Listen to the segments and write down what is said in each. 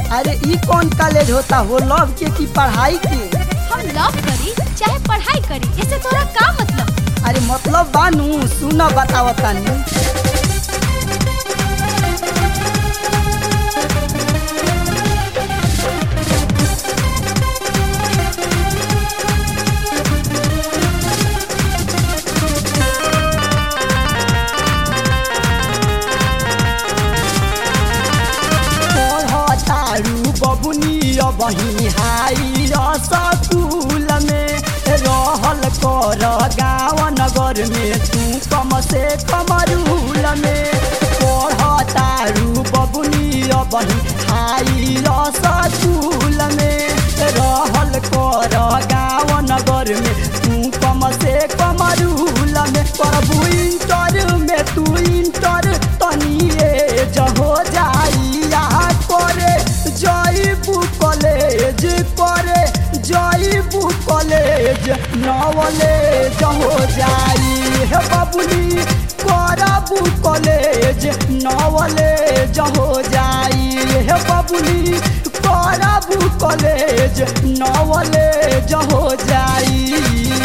अरे ई कौन कॉलेज होता हो लव के की पढ़ाई के हम लव करी चाहे पढ़ाई करी इससे तोरा का मतलब अरे मतलब बानू सुन बतावतानी पढ़तारू बबुनी बही हाई स्कूल में रहल कर गाँव नगर में तू कम से कम रूल में पढ़तारू बबुनी बही हाई स्कूल में रहल कर गाँव नगर में तू कम से कम रूल में करबू इंटर में तू इंटर तनिए जहो जाइया करे जईबू कॉलेज करे जईबू कॉलेज नॉलेज हो जाई हे बबुनी करबू कॉलेज नॉलेज हो जाई हे बबुनी करबू कॉलेज नॉलेज हो जाई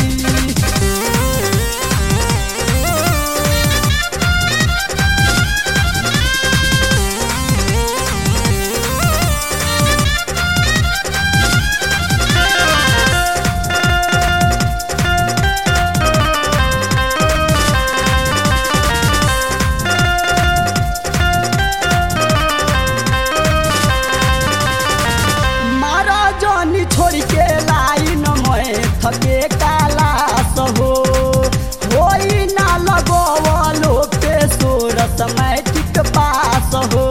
मारा जानी छोड़ के लाइन में थके काला सहो होई ना लगवलो पे सोरस मैट्रिक पास हो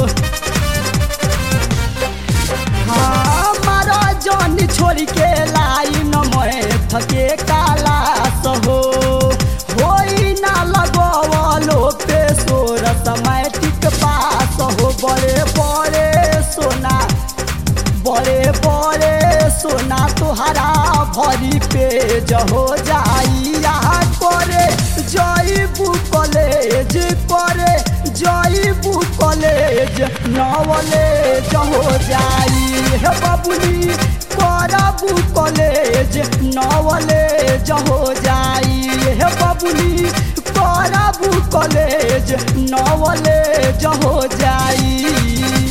हाँ मारा जानी छोड़ के लाइन में थके काला सहो होई ना लगवलो पे सोरस मैट्रिक पास हो बड़े बड़े सोना बड़े बड़े सोना तुहरा भरी पे जहो जाइया करे जईबू कॉलेज करे जईबू कॉलेज नॉलेज हो जाई हे बबुनी करबू कॉलेज नॉलेज हो जाई हे बबुनी करबू कॉलेज नॉलेज हो जाई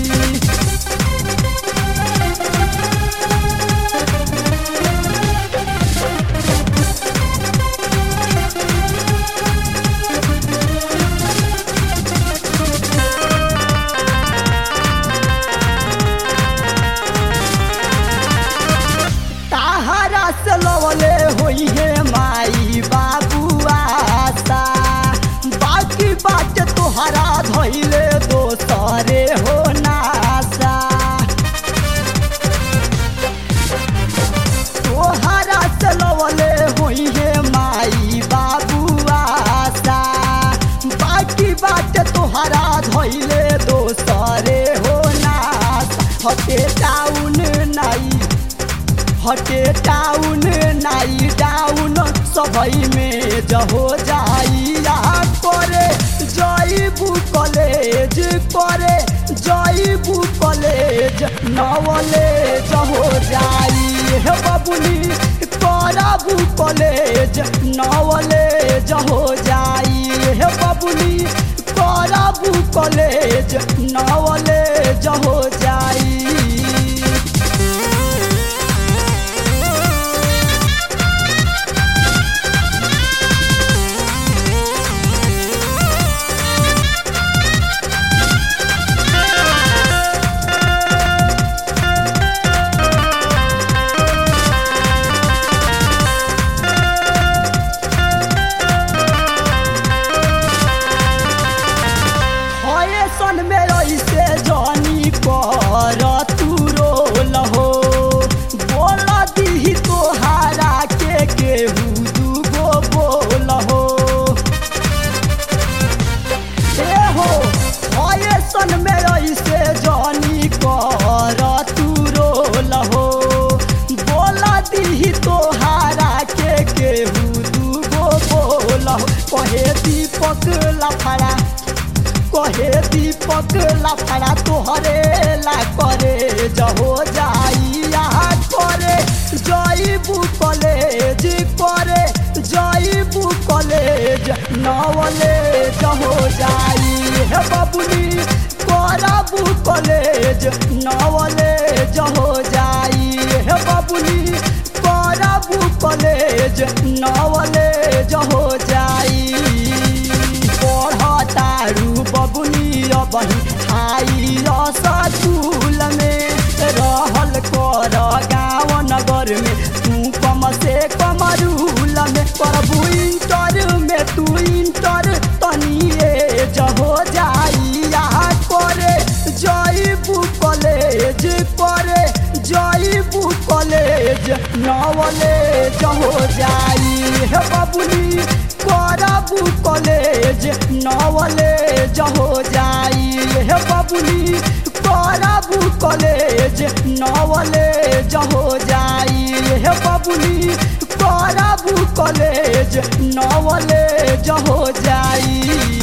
ताहरा से लवले होई है माई बाबू आशा बाकी बात तोहरा धैले दोसरे हो नासा तोहरा से लवले होई है माई बाबू आशा बाकी बात तोहरा धैले दोसरे हो नासा हटे टाउन नाई हटे टाउन नाई डाउन सबई में जहो जाइया करे जईबू कॉलेज करे जईबू कॉलेज नॉलेज हो जाई हे बबुनी करबू कॉलेज नॉलेज हो जाई हे बबुनी करबू कॉलेज नॉलेज हो जाई हये सन में ऐसे जानी कर तू रोल हो बोल दी तोहारा के केहू दूगो बोल हो ए हो हये सन में ऐसे जानी कर तू रोल हो बोल दी तोहारा के केहू दूगो बोल हो कहे दीपक लफड़ा कहे दीपक लाफड़ा तोहरे ला करे जहो जाइया करे जईबू कॉलेज करे जईबू कॉलेज नवले जहो जाई हे बबुनी करबू कॉलेज नवले जहो जाई हे बबुनी करबू कॉलेज नवले जहो जाई पढ़तारू बबुनी बही हाई रसगुल में रहल कर गाँव नगर में तू कम से कम रूल में प्रभु इंटर में तू इंटर तनिए जहो जाइया करे जईबू कॉलेज करे जईबू कॉलेज नवले जहो जाई हे बबुनी करबू कॉलेज नवले जहो जाई हे बबुनी करबू कॉलेज नवले जहो जाई हे बबुनी करबू कॉलेज नवले जहो जाई